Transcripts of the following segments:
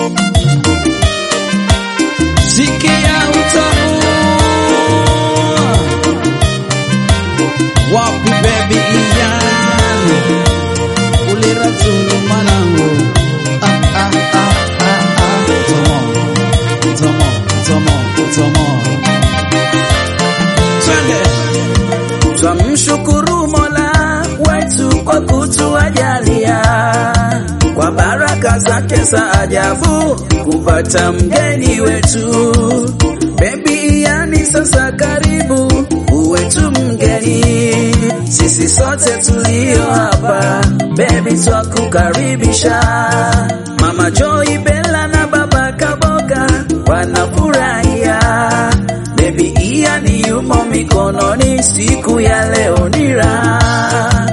sikia utamu wapi baby Ian uliratulu mwanangu ah, ah, ah, ah, ah. Tomo, tomo, tomo, tomo. Twende. Twamshukuru Mola wetu kwa kutuajalia kwa baraka zake za ajabu kupata mgeni wetu. Baby yani sasa karibu uwe tu mgeni, sisi sote tulio hapa baby twakukaribisha. Mama Joy Bella na baba Kaboga wanafurahia Baby Ian yumo mikononi siku ya leo ni raha,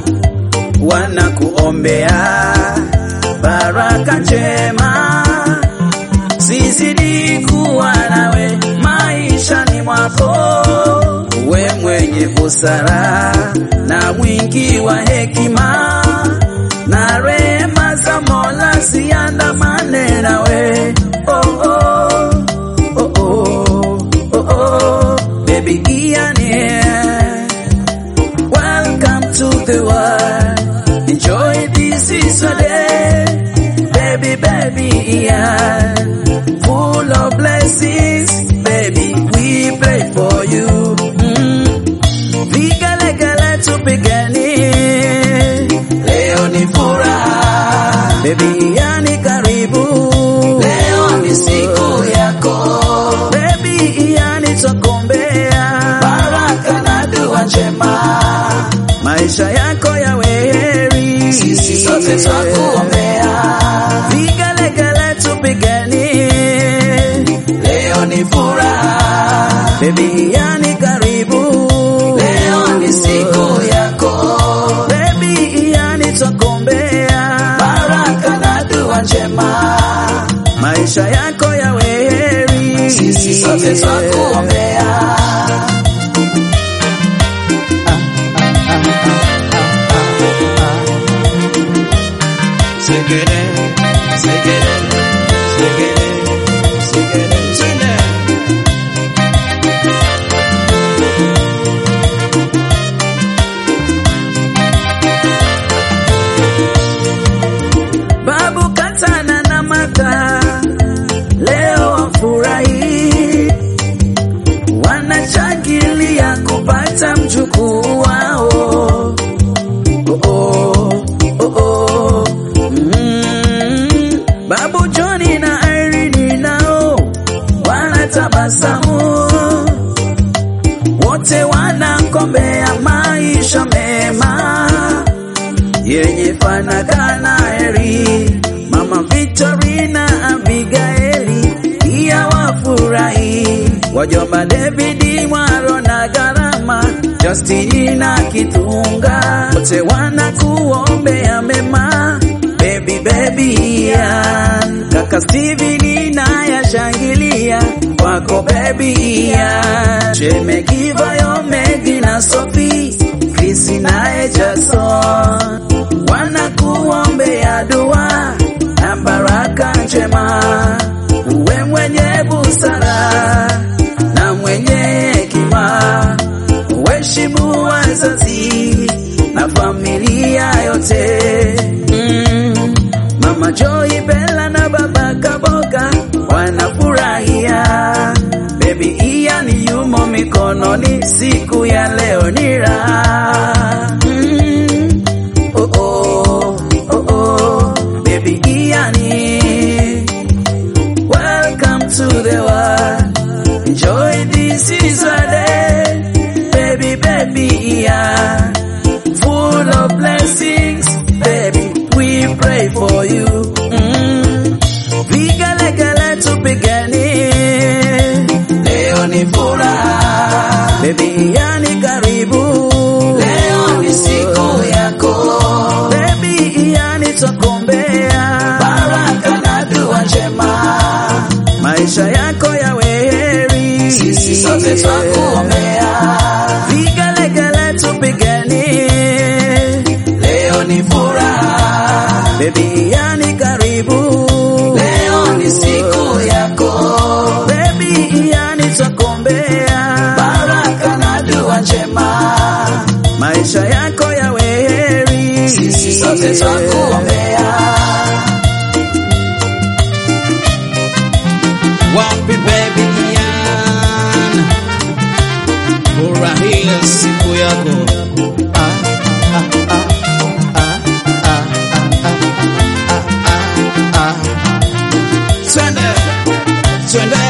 wanakuombea baraka njema, zizidi kuwa nawe maishani mwako, we mwenye busara na mwingi wa hekima, na rehema za Mola ziandamane nawe oh, oh, oh, oh, oh, oh. Baby Ian here. Welcome to the world. Enjoy this is a day. Baby, baby Ian. Full of blessings. Baby, we pray for you. Mm. Vigelegele tupigeni. Leo ni furaha. Baby Ian karibu. Leo ni siku yako. Baby Ian twakuombea. Baraka na dua njema. Maisha yako yawe heri. Sisi sote twakuombea. Vigelegele tupigeni. Leo ni furaha. Baby Ian karibu. Leo ni siku yako. Baby Ian twakuombea. Baraka na dua njema. Maisha yako yawe heri. Sisi sote twakuombea. Segere, segere, segere, segere, twende. Babu Katana na Mata leo wafurahi, wanashangilia kupata mjukuu wao. Oh, oh, oh, oh. Mm. Babu Joni na Irene nao wanatabasamu, wote wanakombea maisha mema yenye fanaka na heri. Mama Victorina Abigaili pia wafurahi, wajomba David Mwaro na Garama, Justini na Kitunga, wote wanakuombea mema baby baby Ian. Kaka Steven na yashangilia kwako baby Ian. Shemegi Vayo Megi na Sophie Krisi naye Jason wanakuombea dua na baraka njema, uwe mwenye busara na mwenye hekima, uheshimu wazazi na familia yote. Mm. Mama Joy Bella na baba Kaboga wanafurahia Baby Ian yumo mikononi, siku ya leo ni raha. Mm. Oh, oh, oh, oh. Baby Ian, welcome to the world. Enjoy this is a day, baby, baby Ian. Full of blessings, baby, we pray for you. Mm. Vigelegele tupigeni, leo ni furaha. Baby yani karibu, leo ni siku yako. Baby yani twakuombea, baraka na dua njema. Maisha yako yawe heri, sisi sote twakuombea. Vigelegele tupigeni, leo ni furaha. Baby yani karibu, leo sote twakuombea. Wapi baby Ian, furahia siku yako. Ah, ah, ah, ah, ah, ah, ah, ah, ah. Twende, twende.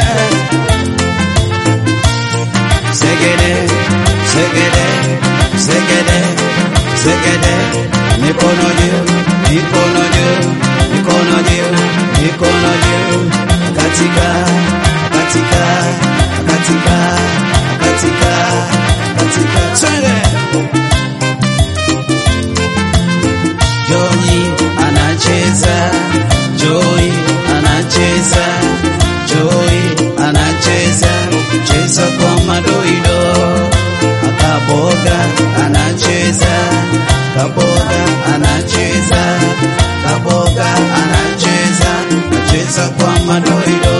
Segede, segede, segede, segede. Mikono juu, mikono juu, mikono juu, mikono juu. Katika, katika, katika, katika, katika. Twende. Joy anacheza, Joy anacheza, Joy anacheza, cheza kwa madoido. Akaboga anacheza, kaboga anacheza, kaboga anacheza, acheza kwa madoido.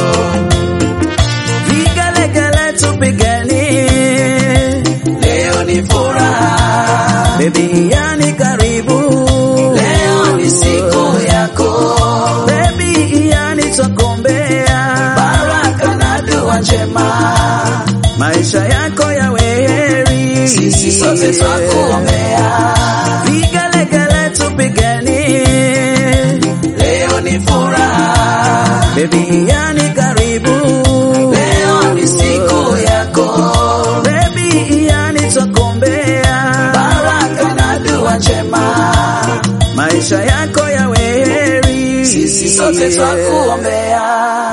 Vigelegele tupigeni, leo ni furaha. Baby yani karibu, leo ni siku yako. Baby yani twakuombea baraka na dua njema, maisha yako yawe heri. Sisi sote twakuombea. Vigelegele tupigeni, leo ni furaha. Baby yani karibu, leo ni siku yako. Baby yani twakuombea baraka na dua njema, maisha yako yawe heri. Sisi sote twakuombea.